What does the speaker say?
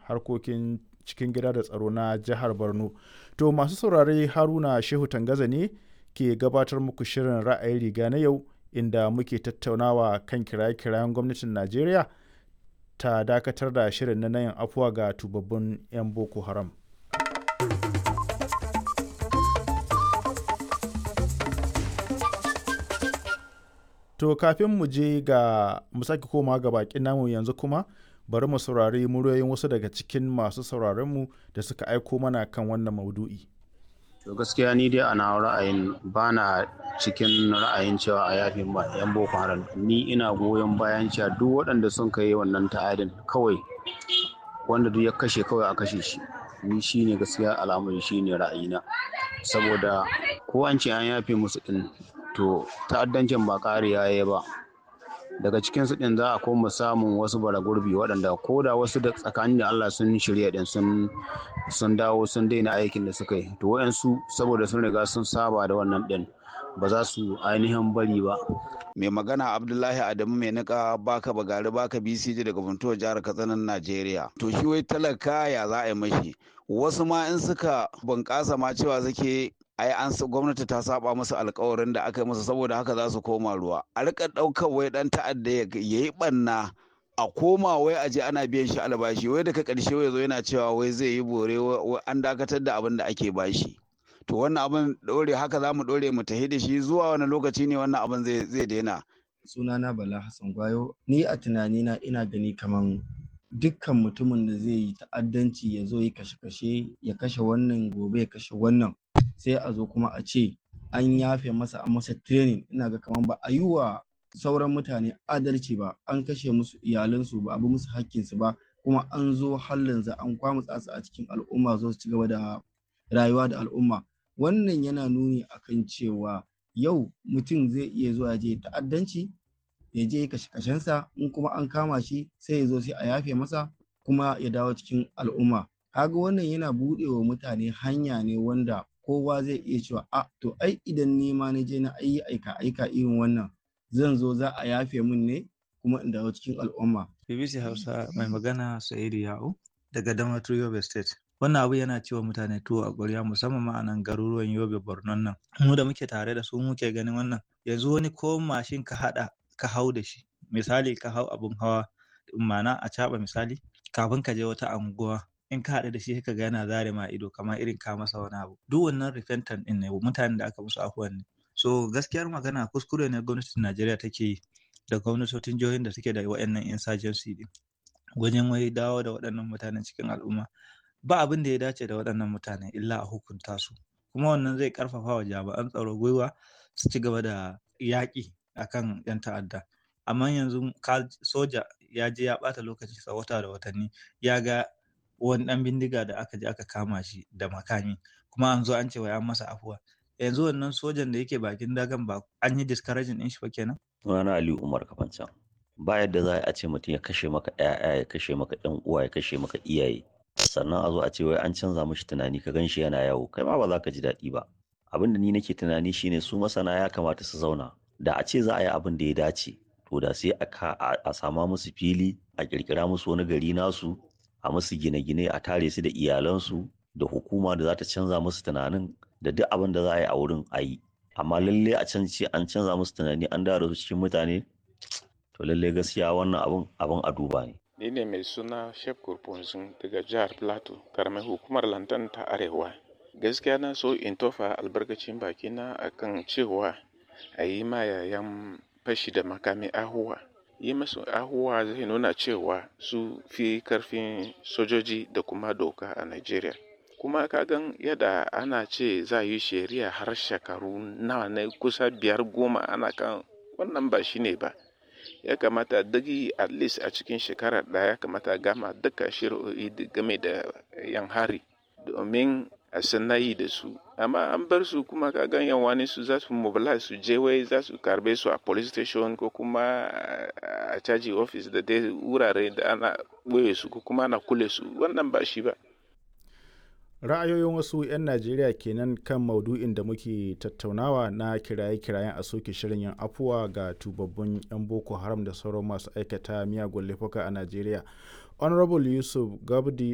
harkokin cikin gida da tsaro na jihar borno to masu saurare haruna shehu tangaza ne ke gabatar muku shirin ra'ayi riga na yau inda muke tattaunawa kan kiraye-kirayen gwamnatin najeriya ta dakatar da shirin na yin afuwa ga tubabbin 'yan boko haram to kafin mu je ga mu sake koma ga bakin namu yanzu kuma bari mu saurari muryoyin wasu daga cikin masu sauraronmu da suka aiko mana kan wannan maudu'i. To gaskiya ni dai ana ra'ayin ba na cikin ra'ayin cewa a yafi yan boko haram ni ina goyon bayan cewa duk waɗanda sun kai wannan ta'adin kawai wanda duk ya kashe kawai a kashe shi ni shine gaskiya al'amari shine ra'ayina saboda ko an ce an yafe musu din to ta'addancin ba ƙariya ya ba daga cikin su din za a koma samun wasu bara gurbi waɗanda ko da wasu da tsakanin da Allah sun shirya din sun sun dawo sun daina aikin da suka yi to wayansu saboda sun riga sun saba da wannan din ba za su ainihin bari ba mai magana abdullahi adamu mai nika baka bagari baka bcj daga funtuwa jihar katsinan najeriya to shi wai talaka ya za a yi mashi wasu ma in suka bunƙasa ma cewa suke ai an gwamnati ta saba musu alkawarin da aka yi musu saboda haka za su koma ruwa a rika ɗaukar wai ɗan ta'adda ya yi ɓanna a koma wai a je ana biyan shi albashi wai daga ƙarshe wai zo yana cewa wai zai yi bore wai an dakatar da abin da ake bashi to wannan abin ɗore haka za mu ɗore mu tahi da shi zuwa wani lokaci ne wannan abin zai daina sunana bala hassan gwayo ni a tunanina ina gani kaman dukkan mutumin da zai yi ta'addanci ya zo yi kashe-kashe ya kashe wannan gobe ya kashe wannan sai a zo kuma a ce an yafe masa an masa training ina ga kaman ba a yi wa sauran mutane adalci ba an kashe musu iyalansu ba a bi musu hakkinsu ba kuma an zo hallin za an kwamutsa su a cikin al'umma zo su ci gaba da rayuwa da al'umma wannan yana nuni akan cewa yau mutum zai iya zuwa je ta'addanci ya je kashe kashensa in kuma an kama shi sai ya zo sai a yafe masa kuma ya dawo cikin al'umma kaga wannan yana buɗe wa mutane hanya ne wanda kowa zai iya cewa a to ai idan ni ma na je na ayi aika aika irin wannan zan zo za a yafe min ne kuma in dawo cikin al'umma BBC Hausa mai magana Sa'idu Ya'u daga Damaturu Yobe State wannan abu yana cewa mutane tuwo a ƙwarya musamman ma a nan garuruwan Yobe Borno nan mu da muke tare da su muke ganin wannan yanzu wani ko mashin ka haɗa ka hau da shi misali ka hau abun hawa ma'ana a caɓa misali kafin ka je wata anguwa in ka haɗu da shi ka ga yana zare ma ido kamar irin ka masa wani abu duk wannan repentant ɗin ne mutanen da aka musu afuwan ne so gaskiyar magana kuskure ne gwamnatin Najeriya take yi da gwamnatocin jihohin da suke da waɗannan insurgency ɗin wajen wai dawo da waɗannan mutanen cikin al'umma ba abin da ya dace da waɗannan mutane illa a hukunta su kuma wannan zai ƙarfafa wa jami'an tsaro gwiwa su ci gaba da yaƙi akan 'yan ta'adda amma yanzu soja ya je ya ɓata lokaci sa wata da watanni ya ga wani ɗan bindiga da aka je aka kama shi da makami kuma an zo an ce wai an masa afuwa yanzu wannan sojan da yake bakin dagan ba an yi discouraging ɗin shi ba kenan sunana Aliyu Umar Kafancan ba yadda za a ce mutum ya kashe maka ƴaƴa ya kashe maka ɗan uwa ya kashe maka iyaye sannan a zo a ce wai an canza mishi tunani ka gan shi yana yawo kai ma ba za ka ji daɗi ba abin da ni nake tunani shine su masana ya kamata su zauna da a ce za a yi abin da ya dace to da sai a sama musu fili a kirkira musu wani gari nasu a musu gine-gine a tare su da iyalansu da hukuma da za ta canza musu tunanin da duk abin da za a yi a wurin a yi amma lalle a can ce an canza musu tunani an dawo su cikin mutane to lalle gaskiya wannan abin abin a duba ne ni ne mai suna shef kurfunzun daga jihar plateau karamar hukumar lantan ta arewa gaskiya na so in tofa albarkacin bakina akan cewa a yi ma yayan fashi da makami ahuwa yi masu ahuwa zai nuna cewa su fi karfin sojoji da kuma doka a nigeria kuma kagan yadda ana ce za yi shari'a har shekaru nawa ne kusa biyar goma ana kan wannan ba shi ne ba ya kamata dagi at least a cikin shekara ɗaya ya kamata gama duka shari'o'i game da yan hari domin a sanayi da su amma an bar su kuma kagan yan wani su za su mobilize su je wai za su karbe su a police station ko kuma a caji office da dai wurare da ana ɓoye su ko kuma ana kule su wannan ba shi ba ra'ayoyin wasu 'yan najeriya kenan kan maudu'in da muke tattaunawa na kiraye-kirayen a soke shirin yin afuwa ga tubabbun 'yan boko haram da sauran masu aikata miyagun laifuka a najeriya honorable yusuf gabdi